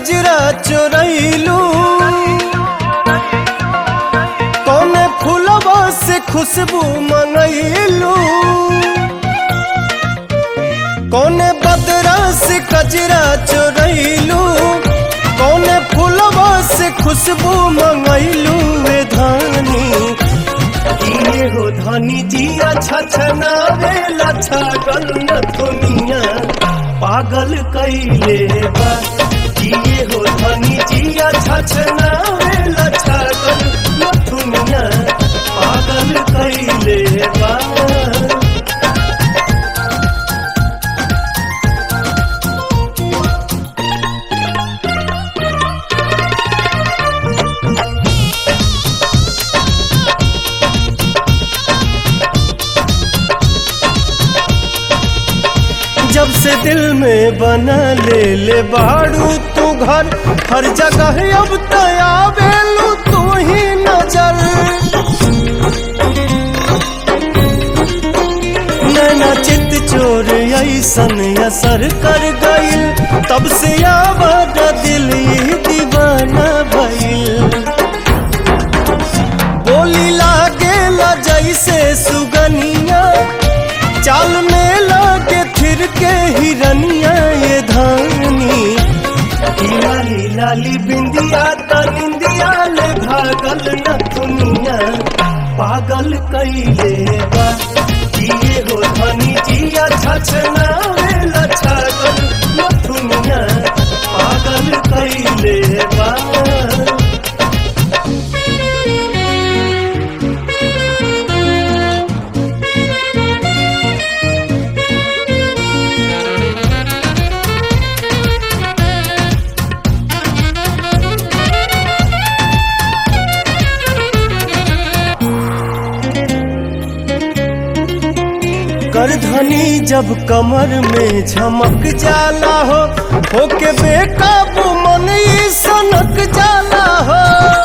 कजरा चोरैलू कौने फूलवा से खुशबू मंगैलू कौने बदरा से कजरा चोरैलू कौने फूलवा से खुशबू मंगैलू वे धानी ये हो धानी जिया छछना वे लछा गल न दुनिया पागल कैले बा जिए हो धानी जिया छछना वे लछा गल न दुनिया पागल कैले बा जब से दिल में बना ले ले बाड़ू तू घर हर जगह अब तया बेलू तू ही नजर नैना चित चोर ऐसन असर कर गईल तब से आवाज दिल ही दीवाना भइल बोली लागेला जैसे सुगनिया चाल में लागे फिर के हिरनिया ये धानी ई लाली लाली बिंदिया त निंदिया ले भागल न दुनिया पागल कैले बा जिए हो धनी जिया छछना वे लछगल न दुनिया पागल कैले बा करधनी जब कमर में झमक जाला हो होके बेकाबू मन ई सनक जाला हो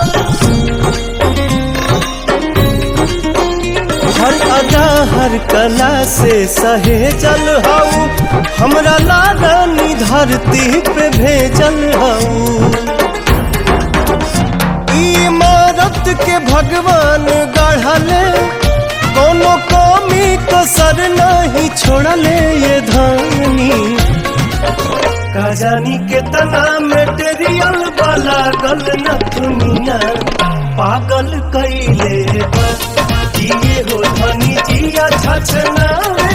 हर अदा हर कला से सहे जल हऊ हमरा लादानी धरती पे भेजल हऊ ई इमारत के भगवान गढ़ले कोनो कमी कसर नहीं छोड़ले ये धानी का जानी कितना मेटेरियल वाला गल न दुनिया पागल कैले बा जिए हो धनी जिया छछना वे